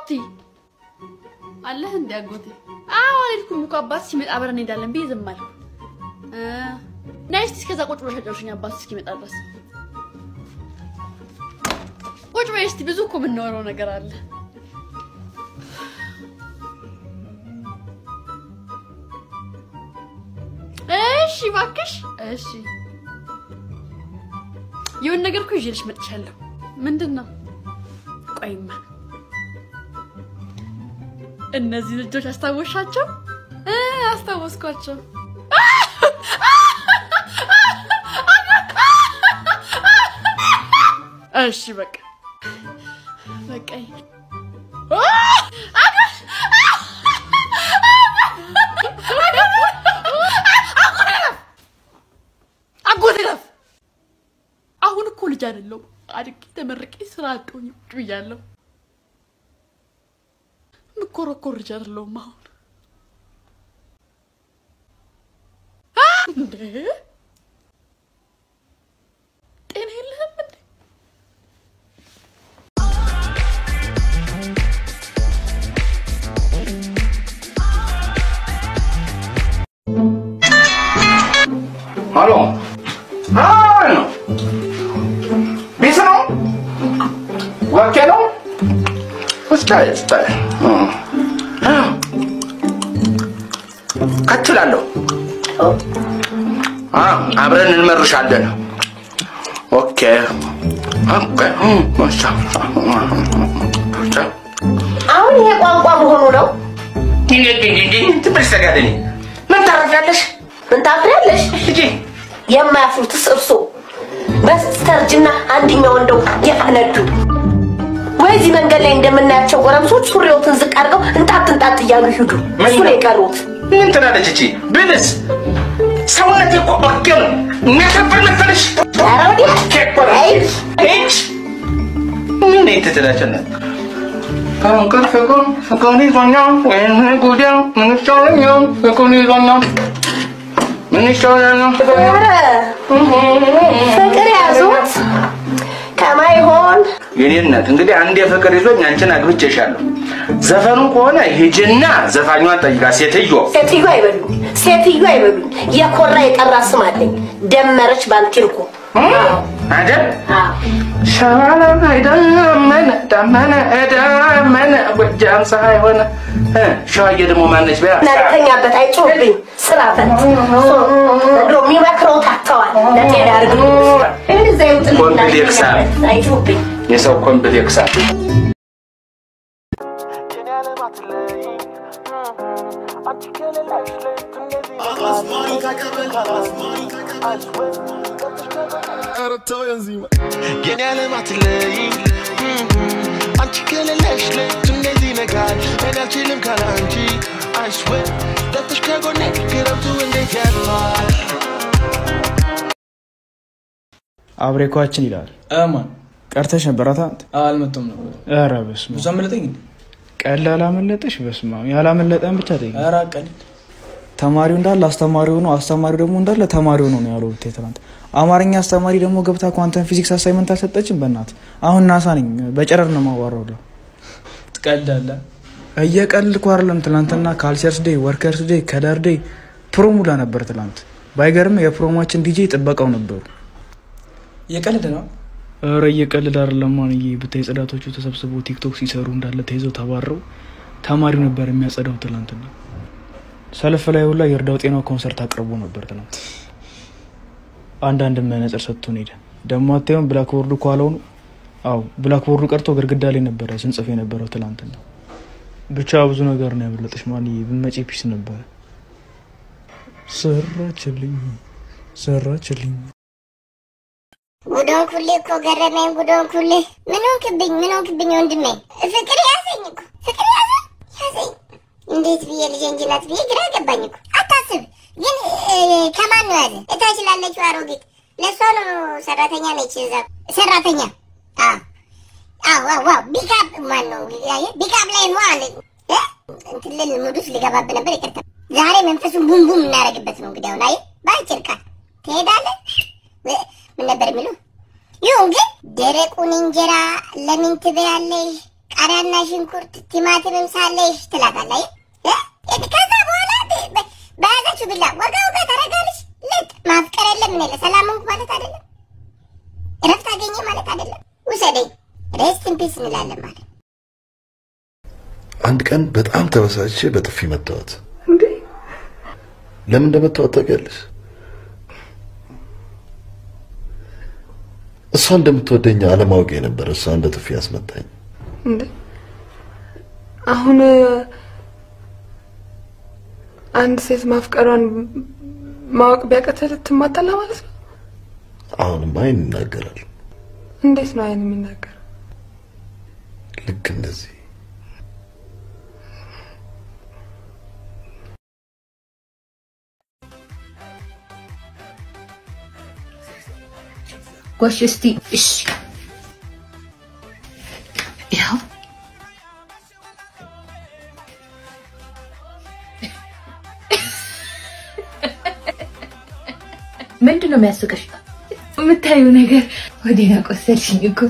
አክስቲ አለህ እንዴ አጎቴ? አዎ አልሄድኩም እኮ አባት ሲመጣ አብረን እንሄዳለን ብዬ ዝም አልኩ። እ ነይ እስኪ እስከዛ ቁጭ ብለሽ አጫውሽኝ አባት እስኪመጣ ድረስ ቁጭ በይ እስኪ። ብዙ እኮ የምናወራው ነገር አለ። እሺ እባክሽ። እሺ የሆነ ነገር እኮ ይዤልሽ መጥቻለሁ። ምንድን ነው? ቆይማ እነዚህ ልጆች አስታወሻቸው? እ አስታወስኳቸው። እሺ በቃ በቃኝ። አጎቴ ረፍ። አሁን እኮ ልጅ አይደለሁም። አድጌ ተመርቄ ስራ አጦኝ ቁጭ ብያለሁ። ምኮረኮር ልጅ አይደለሁም አሁን እንዴ ጤና የለህም እንዴ? Hallå? Hallå? Visst ነው? ወኬ ነው? ስታይ ስታይ ከችላለሁ። አብረን እንመርሻለን። ኦኬ ኦኬ ማሻ አሁን ይሄ ቋንቋ መሆኑ ነው። ትምህርት ተጋደኒ ምን ታረፊያለሽ? ምን ታፍሪያለሽ? ልጄ የማያፍሩትስ እርሶ በስተርጅና አንድኛው እንደው የፈነዱ ወይ እዚህ መንገድ ላይ እንደምናያቸው ጎረምሶች ሱሪዎትን ዝቅ አድርገው እንጣጥ እንጣጥ እያሉ ይሂዱ። እሱ ነው የቀሩት። ምን ትላለች እቺ? ብልስ ሰውነቴ እኮ ኦኬ ነው። የሚያሳፍር መሰለሽ? ኧረ ወዲያ ኦኬ እኮ ነው። አይ ሂድ። ምን ትትላቸነ ከእንቅልፍ ፍቅር ፍቅር ይዞኛል ወይም ጉዳይ ምን ይሻለኛል? ፍቅር ይዞኛል ምን ይሻለኛል? ኧረ ፍቅር ያዙት ከማይሆን የኔ እናት እንግዲህ አንድ የፍቅር ይዞኝ አንቺን አግብቼሻለሁ። ዘፈኑ ከሆነ ሂጂና ዘፋኟን ጠይቃ ሴትዮ ሴትዮ አይበሉኝ፣ ሴትዮ አይበሉኝ። የኮራ የጠራ ስም አለኝ። ደመረች ባንቲልኩ አይደል? አዎ ሸዋላ አይደመነ ደመነ ደመነ ጎጃም ፀሐይ ሆነ እ ሸዋዬ ደግሞ ማነች? በያ እናንተኛበት አይጮህብኝ ስራ ፈት እንደው የሚመክረው ታተዋል ለጤና ያርግ እንደዛ ይውጥልኝ ኮምፕሌክስ አለ። አይጮህብኝ የሰው ኮምፕሌክስ አለ። የኔ ዓለም አትለይኝ አንቺ ከሌለሽ ሌቱ እንደዚህ ይነጋል እኔ አልችልም ካለ አንቺ አይስዌ ጠጥሽ ከጎኔ ክረምቱ እንዴት ያልፋል አብሬኳችን ይላል። ማን ቀርተሽ ነበር አታንት? አልመጣም ነበር። ኧረ በስመ ብዙ አብ። አመለጠኝ እንዴ? ቀላል አመለጠሽ? በስመ አብ። ያላመለጠን ብቻ ጠይቅ። ኧረ ቀልድ ተማሪው እንዳለ አስተማሪው ነው፣ አስተማሪው ደግሞ እንዳለ ተማሪው ነው ነው ያለው ብታይ ትናንት። አማርኛ አስተማሪ ደግሞ ገብታ ኳንተም ፊዚክስ አሳይመንት አልሰጠችም። በእናት አሁን ናሳ ነኝ በጨረር ነው የማዋራው። ለው ትቀልዳለህ። እየቀልድኩ አይደለም። ትናንትና ካልቸርስ ዴይ፣ ወርከርስ ዴይ፣ ከለር ዴይ ፕሮሙላ ነበር ትናንት። ባይገርም የፕሮሞችን ዲጄ ጥበቃው ነበሩ። እየቀልድ ነው። ኧረ እየቀልድ አይደለም ማንዬ። ብታይ ጽዳቶቹ ተሰብስበው ቲክቶክ ሲሰሩ እንዳለ ተይዘው ተባረው ተማሪው ነበር የሚያጸዳው ትናንትና። ሰልፍ ላይ ሁላ የእርዳው ጤናው ኮንሰርት አቅርቦ ነበር ትናንት። አንዳንድ መነጽር ሰጥቶን ሄደ። ደግሞ አታዩም ብላክቦርዱ ከኋላው ነው። አዎ ብላክቦርዱ ቀርቶ ግድግዳ ላይ ነበረ ስንጽፍ የነበረው ትናንትና። ብቻ ብዙ ነገር ነው ያመለጠሽ ማንዬ። ብመጪ ፒስ ነበረ። ሰራችልኝ ሰራችልኝ ጉዶን ኩሌ እኮ ገረመኝ። ጉዶን ኩሌ ምን ሆንክብኝ? ምን ሆንክብኝ ወንድሜ? ፍቅር ያዘኝ እኮ ፍቅር ያዘኝ ያዘኝ። እንዴት ብዬ ልጄ እንጂ ናት ብዬ ግራ ገባኝ እኮ። አታስብ ግን እ፣ ከማን ነው ያዘ? እታች ላለችው አሮጊት ለእሷ ነው። ሰራተኛ ነች እዛ ሰራተኛ። አዎ አዎ አዎ አዎ። ቢካፕ ማን ነው ያየ? ቢካፕ ላይ ነው አለ እ? እንትን ልል ሙድ ውስጥ ልገባብ ነበር። ይቅርታ። ዛሬ መንፈሱን ቡም ቡም እናደርግበት ነው እንግዲህ። አሁን አየህ፣ በአጭር ቃል ትሄዳለህ እ፣ ምን ነበር የሚሉ ይሁን ግን ደረቁን እንጀራ ለምን ትበያለሽ? ቃሪያና ሽንኩርት ቲማቲምም ሳለሽ ትላታለህ። እ? እ? ከዛ በኋላ በ- በ- በያዘችው ቢላ ወጋ ወጋ ታደርጋለች። ልጥ ማፍቀር የለም ምን የለ ሰላም ሆንኩ ማለት አይደለም። እረፍት አገኘ ማለት አይደለም። ውሰደኝ ሬስት ኢን ፒስ እንላለን ማለት አንድ ቀን በጣም ተበሳጭቼ በጥፊ መታወት። እንዴ ለምን እንደመታወት ታውቂያለሽ? እሷ እንደምትወደኝ አለማወቅ የነበረ እሷ እንደ ጥፊ ያስመታኝ። እንዴ አሁን አንድ ሴት ማፍቀሯን ማወቅ ቢያቀተህ ልትማታላ ማለት ነው? አሁንም አይን ይናገራል። እንዴት ነው አይን የሚናገር? ልክ እንደዚህ ጎሽ እስቲ እሺ ያው ምንድን ነው የሚያስቅሽ? የምታዩ ነገር ወዴና ቆሰልሽኝ እኮ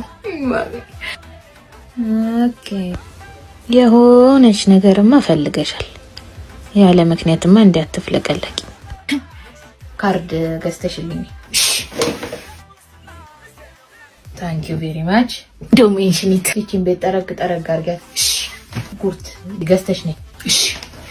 ኦኬ የሆነች ነገርማ ፈልገሻል ያለ ምክንያትማ እንዲያትፍለቀለቂ ካርድ ገዝተሽልኝ ታንክ ዩ ቬሪ ማች እንደውም ኢንሽኒት ይቺን ቤት ጠረግ ጠረግ አድርጊያት እሺ ጉርት ገዝተሽ ነኝ እሺ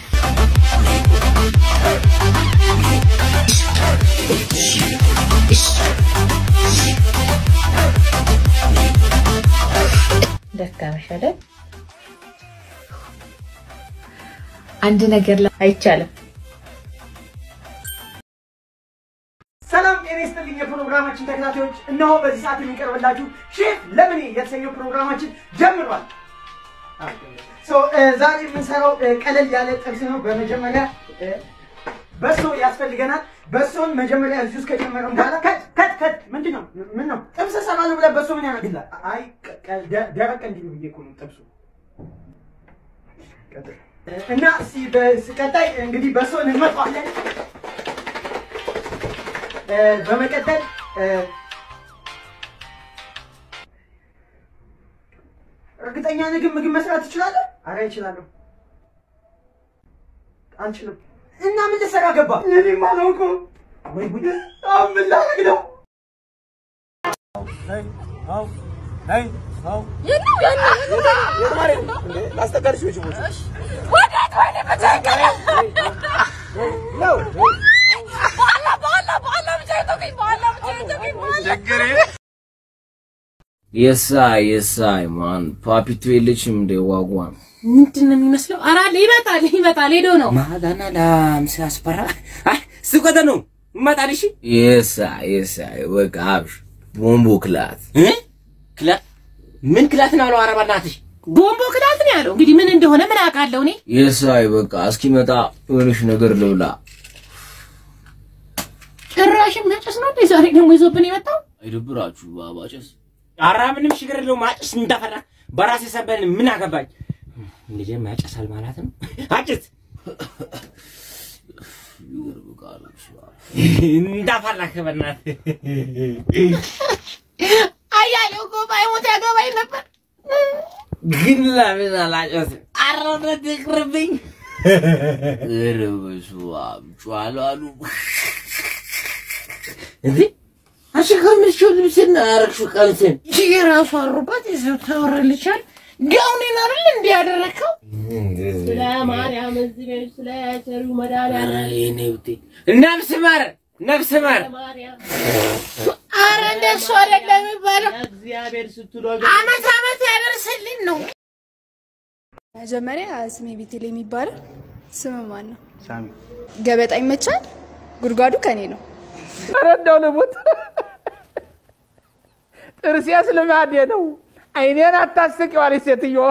ደካመሽ አይደል? አንድ ነገር ላይ አይቻልም። ሰላም ጤና ይስጥልኝ የፕሮግራማችን ተከታታዮች፣ እነሆ በዚህ ሰዓት የሚቀርብላችሁ ሼፍ ለምኔ የተሰኘው ፕሮግራማችን ጀምሯል። ሶ ዛሬ የምንሰራው እ፣ ቀለል ያለ ጥብስ ነው። በመጀመሪያ እ፣ በሶ ያስፈልገናል። በሶን መጀመሪያ እዚህ ውስጥ ከጨመረን በኋላ ከት ከት ከት ምንድን ነው ምን ነው ጥብስ እሰራለሁ ብለህ በሶ ምን ያደርግልሃል? አይ ቀ- ቀ- ደ- ደረቅ እንዲሉ ብዬ እኮ ነው ጥብሱ ቀጥል። እና እስኪ በቀጣይ እንግዲህ በሶን እንመጣዋለን። እ፣ በመቀጠል እ፣ እርግጠኛ ነህ ግን ምግብ መስራት ትችላለህ? አረ እችላለሁ። አልችልም። እና ምን ልሰራ ገባ? እኔም አላውቅም። ወይ ጉድ! አሁን ምን ላደርግ ነው? የሳይ የሳይ ማን ፓፒቱ የለችም እንደ ዋጓን ምንድን ነው የሚመስለው? ኧረ አለ ይመጣል ይመጣል ሄዶ ነው ማጋና ላምስ ያስፈራ አይ ስቆተ ነው ይመጣል። እሺ የሳይ የሳይ በቃ አብሽ ቦምቦ ክላት እ ክላት ምን ክላት ነው አለው? ኧረ በእናትሽ ቦምቦ ክላት ነው ያለው። እንግዲህ ምን እንደሆነ ምን አውቃለሁ እኔ። የሳይ በቃ እስኪመጣ የሆነሽ ነገር ልብላ። ጭራሽም ነጭስ ነው እንዴ ዛሬ ደግሞ ይዞብን የመጣው? አይደብራችሁ ባባጨስ ኧረ ምንም ችግር የለውም። አጭስ እንዳፈራ በራሴ ሰበን ምን አገባኝ? ልጄም ያጨሳል ማለት ነው። አጭስ እንዳፈራህ በእናትህ አያሌው እኮ ባይሞት ያገባኝ ነበር። ግን ለምን አላጨስም? ኧረ እውነት ይቅርብኝ። ኧረ በስመ አብ ጨዋሉ አሉ እንዴ አንቺ ከምትችው ልብስና ያረግሽው ቀሚስን የራሱ አሩባት ይዘው ታወራልሻል። ጋውኔን አይደል እንዴ ያደረከው? ስለ ማርያም እዚህ ቤት ስለ ቸሩ ኧረ መድኃኒዓለም የኔ ብቴ ነፍስ ማር ነፍስ ማር አረ እንደሱ አይደለም የሚባለው። እግዚአብሔር ስትሉ አመት አመት ያደርስልን ነው። መጀመሪያ ስሜ ቤቴል የሚባለው ስም ማን ነው? ሳሚ ገበጣ ይመቻል። ጉድጓዱ ከኔ ነው። ኧረ እንደው ልሙት። ጥርሴስ ልማዴ ነው። አይኔን አታስቂው አለች ሴትዮ።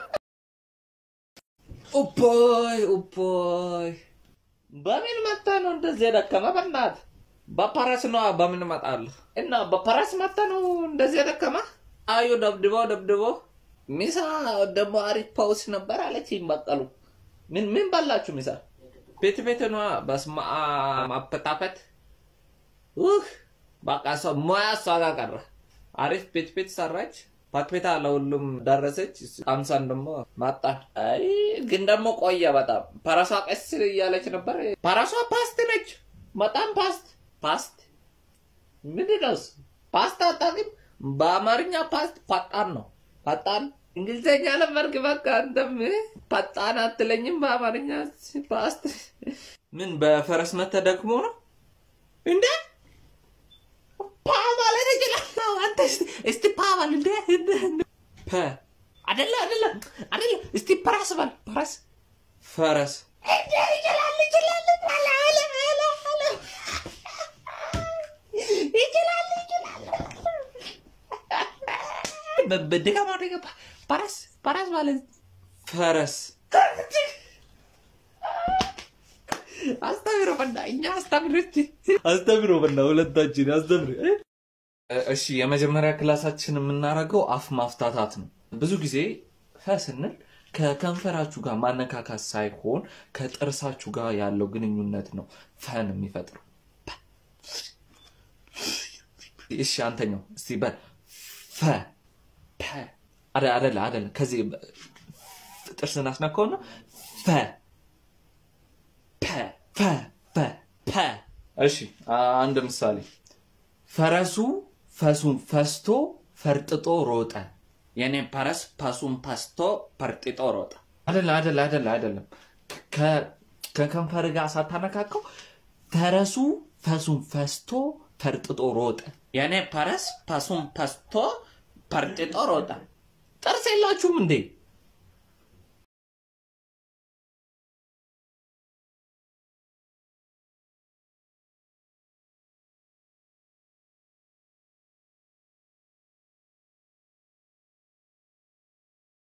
ኡፖይ ኡፖይ በምን መታ ነው እንደዚህ የደከመ? በእናት በፓራስ ነው በምን እመጣለሁ? እና በፓራስ መታ ነው እንደዚህ የደከመ? አዩ ደብድበው ደብድበው ሚሳ ደግሞ አሪፍ ፓውስ ነበር አለችኝ። በቀሉ ምን ምን በላችሁ ሚሳ? ቤት ቤት ነዋ። በስመ አብ አፈጣፈጥ ውህ በቃ ሰው ሙያ እሷ ጋር ቀረ። አሪፍ ቤት ቤት ሰራች። ፓትፔታ ለሁሉም ደረሰች፣ አምሳን ደግሞ ማጣን። አይ ግን ደግሞ ቆየ በጣም ፓራሷ ቀስ እያለች ነበር። ፓራሷ ፓስት ነች፣ በጣም ፓስት ፓስት ምንድን ነው እሱ? ፓስት አታውቅም? በአማርኛ ፓስት ፈጣን ነው። ፈጣን እንግሊዝኛ ለመርግ በቃ አንተም ፈጣን አትለኝም። በአማርኛ ፓስት ምን በፈረስ መተህ ደግሞ ነው እንዴ? ፓ ማለት እችላለሁ። አንተ እስቲ እስቲ ፓ በል እንዴ ፐ አይደለ አይደለ አይደለ። እስቲ ፐራስ በል ፐራስ ፈረስ እንዴ ይችላል ይችላል አለ አለ አለ አለ ይችላል ይችላል በድጋማ ደገባ ፐራስ ፐራስ ማለት ፈረስ አስተምሮ በና እኛ አስተምሮ አስተምሮ በና ሁለታችን አስተምሮ እሺ የመጀመሪያ ክላሳችን የምናደርገው አፍ ማፍታታት ነው ብዙ ጊዜ ፈ ስንል ከከንፈራችሁ ጋር ማነካካት ሳይሆን ከጥርሳችሁ ጋር ያለው ግንኙነት ነው ፈን የሚፈጥረው እሺ አንተኛው እስቲ በል ፈ ፐ አደ- አደለ አደለ ከዚህ ጥርስን አስነካውና ፈ ፐ ፐ ፐ ፐ እሺ አንድ ምሳሌ ፈረሱ ፈሱን ፈስቶ ፈርጥጦ ሮጠ የኔ ፈረስ ፈሱን ፈስቶ ፈርጥጦ ሮጠ አደለ አደለ አደለ አይደለም ከ- ከከንፈር ጋር ሳታነካከው ፈረሱ ፈሱን ፈስቶ ፈርጥጦ ሮጠ የኔ ፈረስ ፈሱን ፈስቶ ፈርጥጦ ሮጠ ጥርስ የላችሁም እንዴ